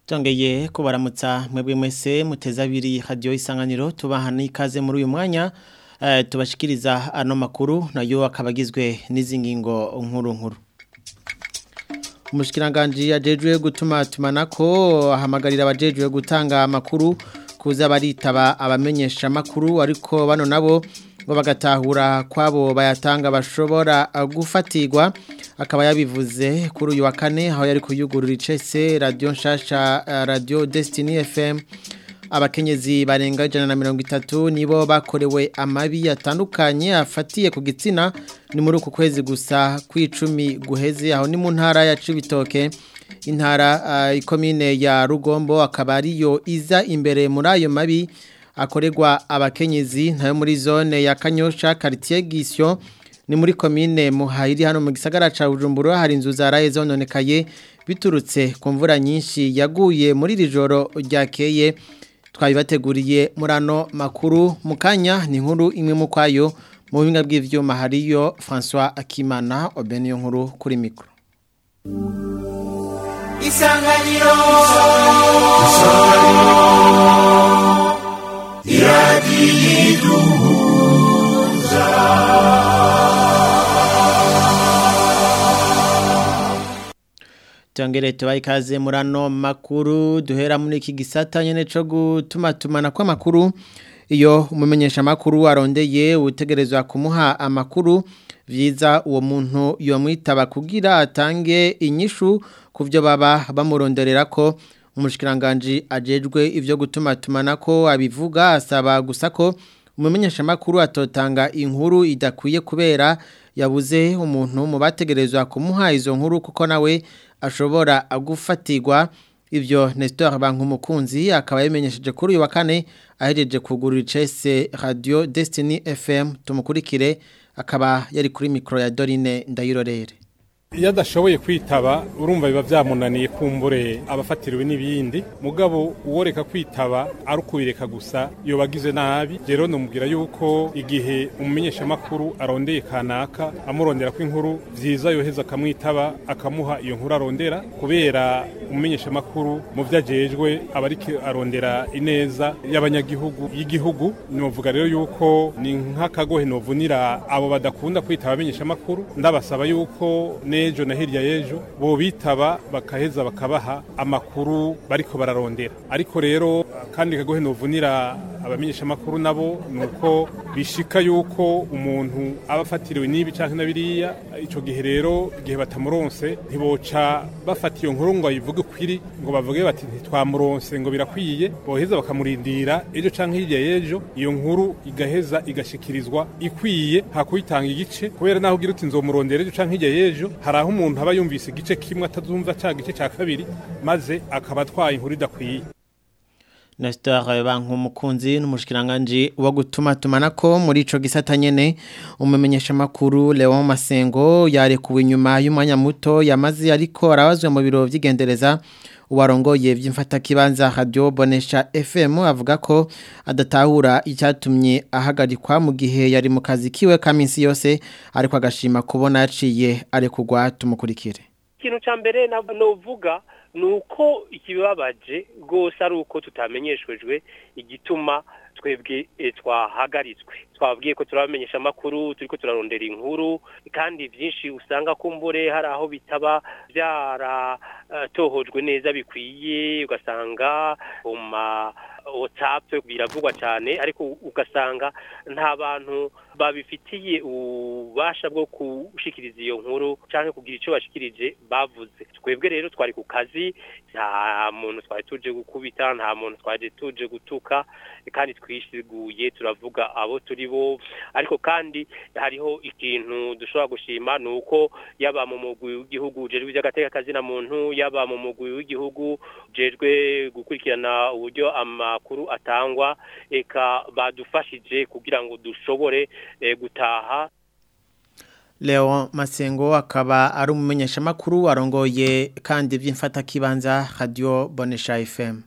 Tongeye kubaramutsa mwebwe mwese muteza abiri radio isanganiro tubahana ikaze muri uyu mwanya uh, tubashikiriza ano makuru nayo akabagizwe n'izi ngingo nkuru nkuru Umushikiranganje yajejwe gutuma tumanako ahamagarira abajejwe gutanga amakuru kuza baritaba abamenyesha makuru ariko bano nabo ngo bagatahura kwabo bayatanga bashobora gufatirwa akaba yabivuze kuri uyu wa kane aho yari kuyugurura icese radio nshasha radio Destiny FM abakenyezi barenga ijana na mirongo itatu nibo bakorewe amabi atandukanye afatiye ku gitsina ni muri uku kwezi gusa kw'icumi guheze aho ni mu ntara ya Cibitoke intara uh, ikomine ya Rugombo akaba ariyo iza imbere muri ayo mabi akorerwa abakenyezi ntayo muri zone ya Kanyosha quartier Gisyo ni muri komine muhayiri hano mu gisagara ca Bujumbura hari inzu zaraye zononekaye biturutse ku mvura nyinshi yaguye muri iri joro ryakeye twabibateguriye muri ano makuru mu kanya ni nkuru imwe mu kwayo mu buhinga bw'ivyuma hariyo François Akimana obeniyo nkuru kuri mikro Isanganiro Tongere tubaye ikaze muri ano makuru duhera muri iki gisata nyene co gutuma tumana kwa makuru iyo umumenyesha makuru arondeye utegerezwa kumuha amakuru vyiza uwo muntu yomwitaba kugira atange inyishu kuvyo baba bamuronderera ko umushikiranganje ajejwe ivyo gutuma tumanako abivuga asaba gusa ko umumenyesha makuru atotanga inkuru idakwiye kubera yabuze umuntu mu bategerezwa kumuha izo nkuru kuko nawe ashobora gufatirwa ivyo Nestor Bankumukunzi akaba yamenyesheje kuri uyu wa kane ahejeje kugurura icese Radio Destiny FM tumukurikire akaba yari kuri mikro ya Dorine Ndayirorere iyo adashoboye kwitaba urumva biba byamunaniye kumbure abafatiriwe n'ibindi mugabo uworeka kwitaba ari ukubireka gusa yoba agize nabi rero numubwira yuko igihe umumenyeshamakuru arondeye kanaka amurondera ko inkuru byiza yoheza akamwitaba akamuha iyo nkuru arondera kubera umumenyeshamakuru mu byo ajejwe aba ariko arondera ineza y'abanyagihugu y'igihugu novuga rero yuko ni nk'akagohe novunira abo badakunda kwitaba abamenyeshamakuru ndabasaba yuko nejo na hirya yejo bo bitaba bakaheza bakabaha amakuru bariko bararondera ariko rero kandi kagohe novunira abamenyesha makuru nabo nuko bishika yuko umuntu aba afatiriwe n'ibi canke na biriya ico gihe rero igihe batamuronse ntiboca bafata iyo nkuru ngo ayivuge kwiri ngo bavuge bati ntitwamuronse ngo birakwiye boheza bakamurindira ejo canke hirya yejo iyo nkuru igaheza igashikirizwa ikwiye hakuyitanga igice kubera naho ugira uti nzomurondera ejo canke hirya yejo hari aho umuntu aba yumvise igice kimwe atazumva ca gice ca kabiri maze akaba atwaye inkuru idakwiye Nestor Bankumukunzi n'umushikiranganje wo gutuma tumanako muri ico gisata nyene umumenyesha makuru Leon Masengo yarekuwe inyuma y'umwanya muto yamaze ariko arabazwe mu biro vy'igendereza uwarongoye vy'imfata kibanza Radio Bonesha FM avuga ko adatahura icyatumye ahagarikwa mu gihe yari mu kazi kiwe kaminsi yose ariko agashima kubona yaciye arekugwa tumukurikire ikintu ca mbere novuga nuko ikibabaje rwose ari uko tutamenyeshejwe igituma twebwe twahagaritswe twabwiye ko turabamenyesha amakuru turiko turarondera inkuru kandi byinshi usanga kumbure hari aho bitaba byaratohojwe neza bikwiye ugasanga uma WhatsApp biravugwa cyane ariko ugasanga nta bantu babifitiye ububasha bwo gushikiriza iyo nkuru cyangwa kugira icyo bashikirije bavuze twebwe rero twari ku kazi nta muntu twari tuje gukubita nta muntu twari tuje gutuka kandi twisiguye turavuga abo turi bo ariko kandi hariho ikintu dushobora gushima ni uko yaba mu mugwi w'igihugu ujejwe iby'agateka na muntu yaba mu mugwi w'igihugu ujejwe gukurikirana uburyo amakuru atangwa eka badufashije kugira ngo dushobore gutaha Leo Masengo akaba ari umumenyesha makuru arongoye kandi by'imfata kibanza Radio Bonesha FM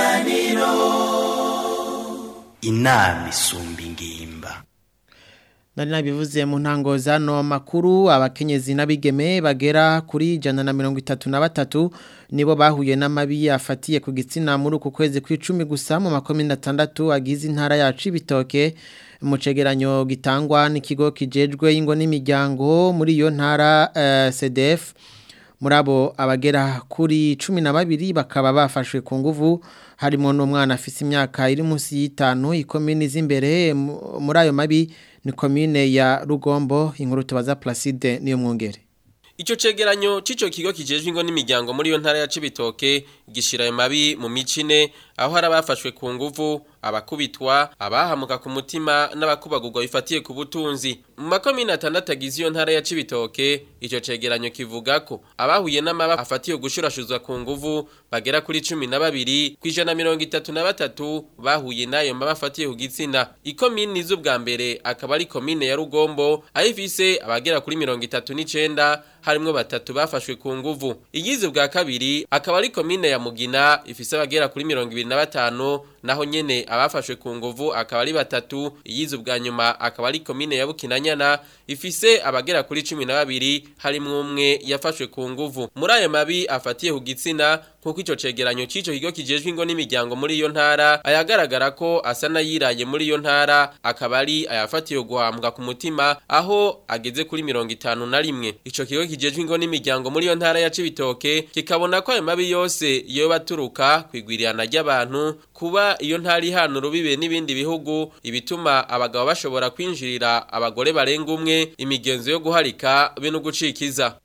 Isanganiro inama isumba ingimba Nari nabivuze mu ntango zano makuru abakenyezi n'abigeme bagera kuri jana na mirongo itatu na batatu nibo bahuye n'amabi afatiye ku gitsina muri uku kwezi kw'icumi gusa mu makomine atandatu agize intara yacu ibitoke mu cegeranyo gitangwa n'ikigo kijejwe ingo n'imiryango muri iyo ntara uh, CDF muri abo abagera kuri cumi na babiri bakaba bafashwe ku nguvu harimo n'umwana afise imyaka iri munsi y'itanu ikomini z'imbere muri ayo mabi ni komine ya Rugombo inkuru tubaza Placide niyo mwongere Icho cegeranyo cico kigo kijejwe ingo n'imiryango muri yo ntara ya Cibitoke gishira ayo mabi mu micine aho hari abafashwe ku nguvu abakubitwa abahamuka ku mutima n'abakubagurwa bifatiye ku butunzi mu makomine atandatu agize iyo ntara ya Cibitoke ico cegeranyo kivuga ko abahuye n'amaba afatiye gushurashuzwa ku nguvu bagera kuri cumi na babiri kwijana mirongo itatu na batatu bahuye n'ayo maba afatiye ku gitsina ikomine z'ubwa mbere akaba ari komine ya Rugombo aho ifise abagera kuri mirongo itatu n'icenda harimwo batatu bafashwe ku nguvu igize bwa kabiri akaba ari komine ya Mugina ifise abagera kuri mirongo ibiri na batanu naho nyene abafashwe ku nguvu akaba ari batatu iyize bwa nyuma akaba ari komine ya Bukinanyana ifise abagera kuri cumi na babiri harimwo umwe yafashwe ku nguvu muri ayo mabi afatiye ku gitsina nkuko ico cegeranyo cico kigo kijejwe ingo n'imiryango muri iyo ntara ayagaragara ko asa n'ayiraye muri iyo ntara akaba ari ayafatiye guhambwa ku mutima aho ageze kuri mirongo itanu na rimwe ico kigo kijejwe ingo n'imiryango muri iyo ntara ya Cibitoke kikabona ko ayo mabi yose yoba aturuka kwigwirirana ry'abantu kuba iyo ntara ihana urubibe n'ibindi bihugu ibituma abagabo bashobora kwinjirira abagore barenga umwe imigenzo yo guharika be no gucikiza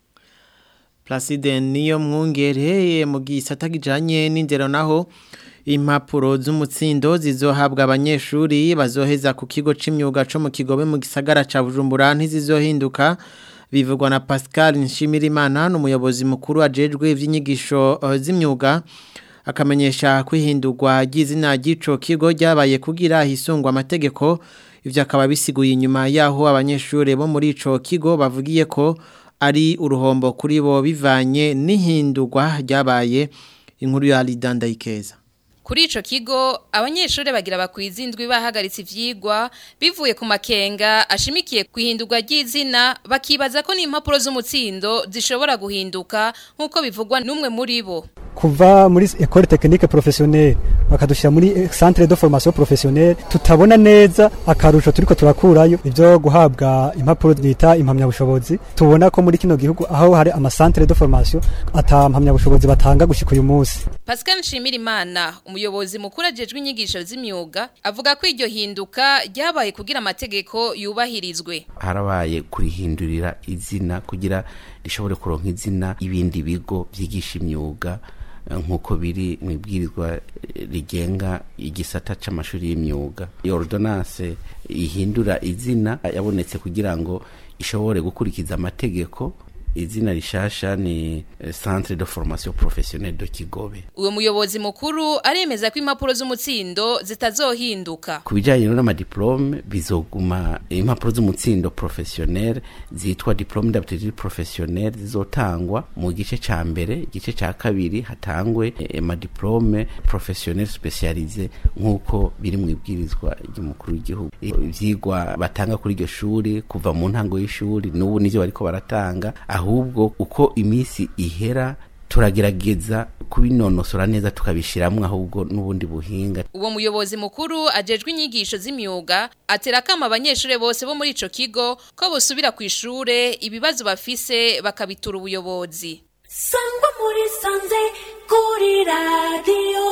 Placide niyo mwungere mu gisata kijanye n'indero naho impapuro z'umutsindo zizohabwa abanyeshuri bazoheza ku kigo c'imyuga co mu kigobe mu gisagara ca Bujumbura ntizizohinduka bivugwa na Pascal Nshimirimana n'umuyobozi mukuru ajejwe ivy'inyigisho uh, z'imyuga akamenyesha kwihindurwa ry'izina ry'ico kigo ryabaye kugira hisungwa amategeko ivyo akaba bisiguye inyuma yaho abanyeshuri bo muri ico kigo bavugiye ko ari uruhombo kuri bo bivanye n'ihindurwa ryabaye inkuru ya Lidanda Ikeza Kuri ico kigo abanyeshuri bagira bakwizindwi bahagaritse ivyigwa bivuye ku makenga ashimikiye kwihindurwa ry'izina bakibaza ko n'impapuro z'umutsindo zishobora guhinduka nkuko bivugwa n'umwe muri bo kuva muri école technique professionnelle bakadushira muri centre de formation professionnelle tutabona neza akarusho turiko turakurayo ivyo guhabwa impapuro bita impamya bushobozi tubona ko muri kino gihugu aho hari ama centre de formation ata mpamya bushobozi batanga gushika uyu munsi Pascal Nshimirimana umuyobozi mukuru ajejwe inyigisho z'imyuga avuga ko iryo hinduka ryabaye kugira amategeko yubahirizwe harabaye kurihindurira izina kugira rishobore kuronka izina ibindi bigo vyigisha imyuga nk'uko biri mu ibwirizwa rigenga igisata c'amashuri y'imyuga iyo ordonance ihindura izina yabonetse kugira ngo ishobore gukurikiza amategeko izina rishasha ni centre de formation professionnelle de Kigobe uwo muyobozi mukuru aremeza ko impapuro z'umutsindo zitazohinduka ku bijyanye n'amadiplome bizoguma impapuro z'umutsindo professionnel zitwa diplome d'aptitude professionnelle zizotangwa mu gice ca mbere igice ca kabiri hatangwe amadiplome professionnel specialisé nk'uko biri mu ibwirizwa ry'umukuru w'igihugu ivyigwa batanga kuri iryo shuri kuva mu ntango y'ishuri n'ubu nivyo bariko baratanga ahubwo uko iminsi ihera turagerageza kubinonosora neza tukabishiramwe ahubwo n'ubundi buhinga uwo muyobozi mukuru ajejwe inyigisho z'imyuga atera kama abanyeshuri bose bo muri ico kigo ko bosubira ku ishure ibibazo bafise bakabitura ubuyobozi sangwa muri sanze kuri radiyo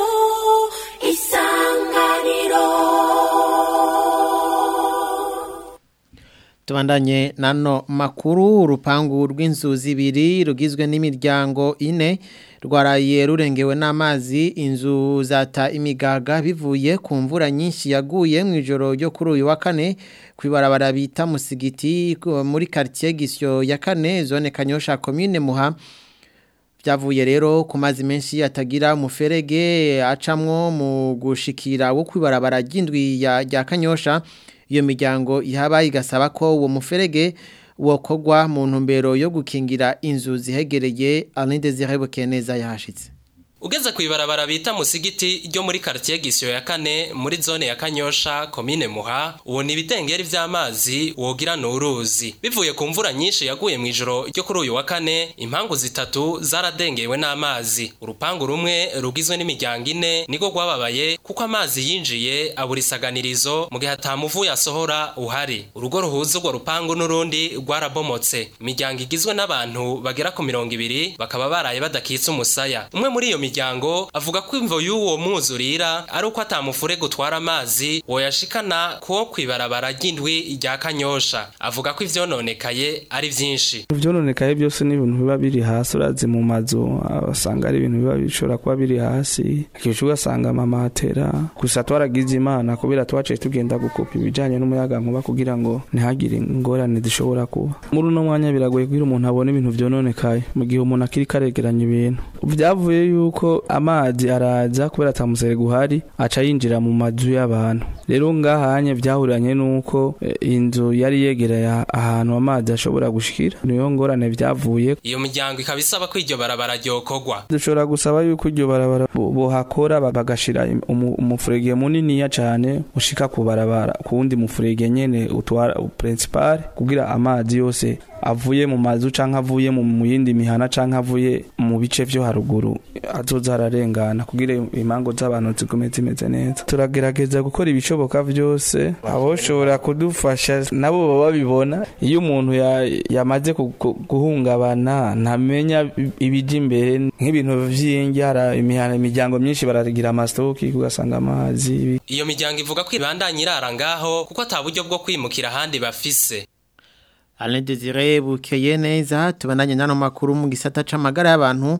isanganiro Tubandanye nano makuru urupangu rw'inzu zibiri rugizwe n'imiryango ine rwaraye rurengewe n'amazi inzu zata imigaga bivuye ku mvura nyinshi yaguye mu ijoro ryo kuri uyu wa kane kwibarabara bita musigiti muri quartier Gisyo ya kane zone Kanyosha commune Muha byavuye rero ku mazi menshi atagira umuferege acamwo mu gushikira wo kwibarabara ry'indwi ya Kanyosha iyo miryango ihaba igasaba ko uwo muferege wokogwa mu ntumbero yo gukingira inzu zihegereye Alain Désiré Bukeneza yahashitse Ugeze kwibarabara bita musigiti ryo muri quartier Gisyo ya kane muri zone ya Kanyosha commune Muha ubona ibidengeri vy'amazi wogira nuruzi bivuye ku mvura nyinshi yaguye mu ijoro ryo kuri uyu wa kane impangu zitatu zaradengewe n'amazi urupangu rumwe rugizwe n'imiryango ine niko rwababaye kuko amazi yinjiye abura isaganirizo mu gihe atamuvu yasohora uhari urugo ruhuza urwo rupangu n'urundi rwarabomotse imiryango igizwe n'abantu bagera ku mirongo ibiri bakaba baraye badakitse umusaya umwe muri iyo miryango avuga ko imvo y'uwo mwuzurira ari uko atamufure gutwara amazi woyashikana ko kwibarabara ry'indwi rya kanyosha avuga ko ivyononekaye ari vyinshi ivyononekaye byose ni ibintu biba biri hasi urazi mu mazu asanga ari ibintu biba bishobora kuba biri hasi akenshi ugasanga amamatera gusa twaragize imana kubera twaciye tugenda gukopa ibijanye n'umuyaga nkuba kugira ngo ntihagire ingorane zishobora kuba muri uno mwanya biragoye kugira umuntu abone ibintu vyononekaye mu gihe umuntu akiri karegeranya ibintu vyavuye yuko amazi araza kubera atamusere guhari aca yinjira mu mazu y'abantu rero ngahanye vyahuriranye nuko eh, inzu yari yegereye ahantu amazi ashobora gushikira niyo ngorane vyavuye iyo miryango ikaba isaba ko iryo barabara ryokorwa dushobora gusaba yuko iryo barabara bo- bohakora ba- bagashira im- umu- umufurege muniniya cane ushika ku barabara ku wundi mufurege nyene utwara principal kugira amazi yose avuye mu mazu canke avuye mu mu yindi mihana canke avuye mu bice vyo haruguru azoza ararengana kugira imango z'abantu zigume zimeze neza turagerageza gukora ibishoboka vyose aboshobora kudufasha nabo baba babibona iyo umuntu ya- yamaze ku- ku- guhungabana ntamenya ibija imbere nk'ibintu vy'ingyara imihana imiryango myinshi baragira amastoki ugasanga amazi iyo miryango ivuga ko ibandanya irara ngaho kuko ata buryo bwo kwimukira ahandi bafise Alain Desire bukeye neza tubandanye nano makuru mu gisata c'amagara y'abantu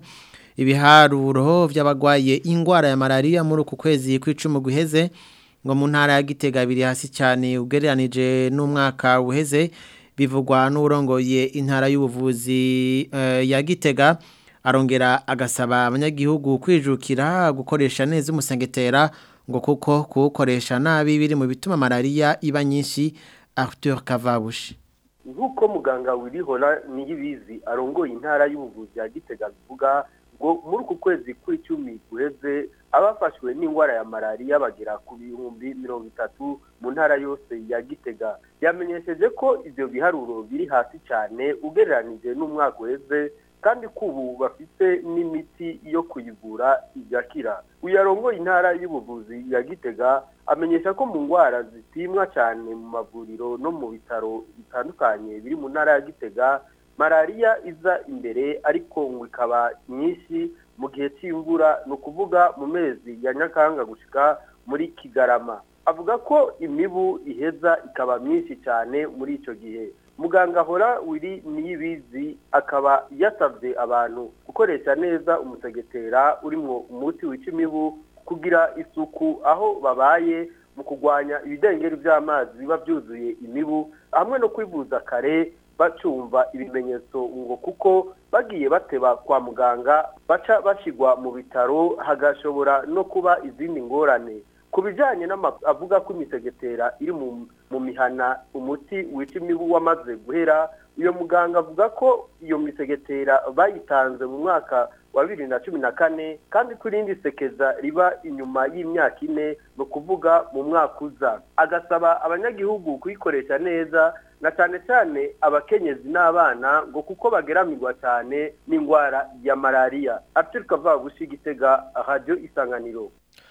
ibiharuro vy'abagwaye ingwara ya malaria muri uku kwezi kw'icumi guheze ngo mu ntara ya Gitega biri hasi cyane ugereranije n'umwaka uheze bivugwa n'urongoye intara y'ubuvuzi eh, ya Gitega arongera agasaba abanyagihugu kwijukira gukoresha neza umusengetera ngo kuko kuwukoresha nabi biri mu bituma malaria iba nyinshi Arthur Kavabushi nk'uko muganga wirihora niyibizi arongoye intara y'ubuvuzi ya gitega bivuga ngo muri uku kwezi kw'icumi guheze abafashwe n'indwara ya malariya bagera ku bihumbi mirongo itatu mu ntara yose ya gitega yamenyesheje ko ibyo biharuro biri hasi cyane ugereranije n'umwaka uheze kandi ko ubu bafite n'imiti yo kuyivura igakira uyu arongoye intara y'ubuvuzi ya gitega amenyesha ko mu ndwara zipimwa cyane mu mavuriro no mu bitaro bitandukanye biri mu ntara ya gitega malariya iza imbere ariko ngo ikaba nyinshi mu gihe cy'imvura ni ukuvuga mu mezi ya nyakanga gushika muri kigarama avuga ko imibu iheza ikaba myinshi cyane muri icyo gihe muganga ahora wiri niyibizi akaba yasabye abantu gukoresha neza umusegetera urimo umuti wica imibu kugira isuku aho babaye mu kurwanya ibidengeri by'amazi biba byuzuye imibu hamwe no kwivuza kare bacumva ibimenyetso ngo kuko bagiye bateba kwa muganga baca bashyirwa mu bitaro hagashobora no kuba izindi ngorane ku bijyanye n'amakuru avuga ko imisegetera iri mu mu mihana umuti wica imibu wamaze guhera uyu muganga avuga ko iyo misegetera bayitanze mu mwaka wa bibiri na cumi na kane kandi ko irindi sekeza riba inyuma y'imyaka ine ni ukuvuga mu mwaka uza agasaba abanyagihugu kuyikoresha neza na cyane cyane abakenyezi n'abana ngo kuko bageramirwa cyane n'indwara ya malariya aturuka vabushi gitega radiyo isanganiro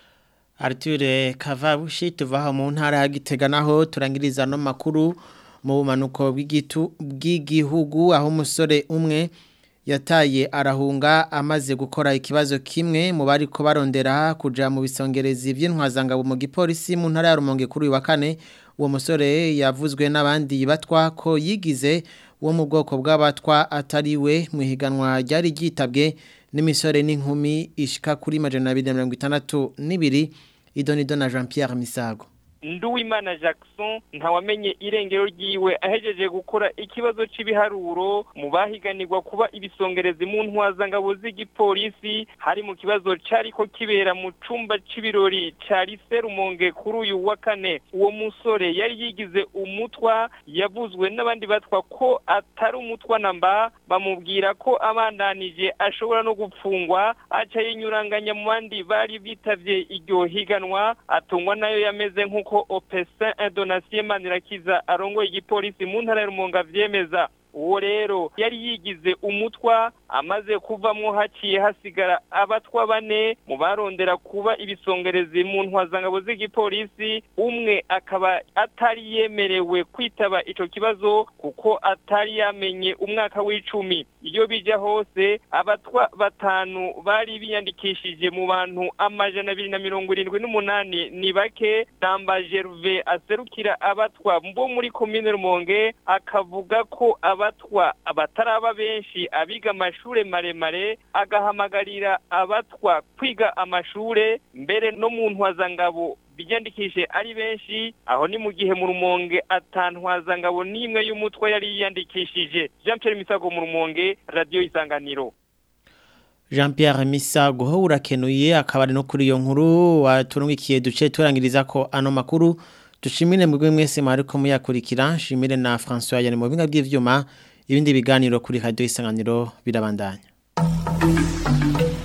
Arture Kavabushi tuvaho mu ntara ya Gitega naho turangiriza no makuru mu bumanuko bw'igitu bw'igihugu aho umusore umwe yataye arahunga amaze gukora ikibazo kimwe mu bari ko barondera kuja mu bisongerezi by'intwazangabo mu gipolisi mu ntara ya Rumonge kuri uyu wa kane uwo musore yavuzwe n'abandi batwa ko yigize wo mu bwoko bw'abatwa atari we mu higanwa ryari ryitabwe n'imisore n'inkumi ishika kuri majana abiri na mirongo itandatu n'ibiri idonido na Jean Pierre Misago Nduwimana Jackson ntawamenye irengero ryiwe ahejeje gukora ikibazo c'ibiharuro mu bahiganirwa kuba ibisongerezi mu ntwazangabo z'igipolisi hari mu kibazo cariko kibera mu cumba c'ibirori ca Lycée Rumonge kuri uyu wa kane uwo musore yari yigize umutwa yavuzwe n'abandi batwa ko atari umutwa namba bamubwira ko abandanije ashobora no gupfungwa aca yinyuranganya mu bandi bari bitavye iryo higanwa atungwa nayo yameze nk'uko Opesin Donatien Manirakiza arongoye igipolisi mu ntara ya Rumonge avyemeza uwo rero yari yigize umutwa amaze kuvamwo haciye hasigara abatwa bane mu barondera kuba ibisongerezi mu ntwazangabo z'igipolisi umwe akaba atari yemerewe kwitaba ico kibazo kuko atari yamenye umwaka w'icumi iyo bija hose abatwa batanu bari biyandikishije mu bantu amajana abiri na mirongo irindwi n'umunani ni bake namba Gerve aserukira abatwa bo muri komine Rumonge akavuga ko abatwa abataraba benshi abiga amashure maremare agahamagarira abatwa kwiga amashure mbere no mu ntwazangabo biyandikishe ari benshi aho ni mu gihe mu rumonge atantwazangabo n'imwe y'umutwe yari yiyandikishije Jean Pierre Misago mu rumonge radio isanganiro Jean Pierre Misago ho urakenuye akabari no kuri iyo nkuru waturungikiye duce turangiriza ko ano makuru dushimire mu mwese mwariko muyakurikira shimire na François yani mu binga by'ivyuma ibindi biganiro kuri radio isanganiro birabandanya